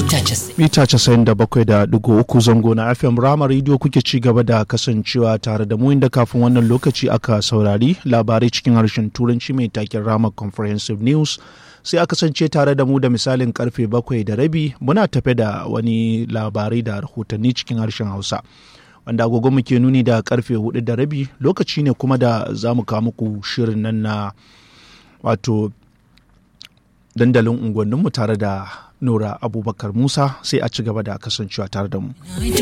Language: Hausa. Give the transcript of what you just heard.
mita 97.3 zango na fm rama radio kuke ci gaba da kasancewa tare da mu inda kafin wannan lokaci aka saurari labarai cikin harshen turanci mai taken rama comprehensive news sai a kasance tare da mu da misalin karfe bakwai da rabi muna tafe da wani labarai da rahotanni cikin harshen hausa wanda agogo muke nuni da karfe hudu da rabi lokaci ne kuma da za mu kawo muku shirin nan na wato dandalin unguwanninmu tare da nura abubakar musa sai a ci gaba da kasancewa tare da mu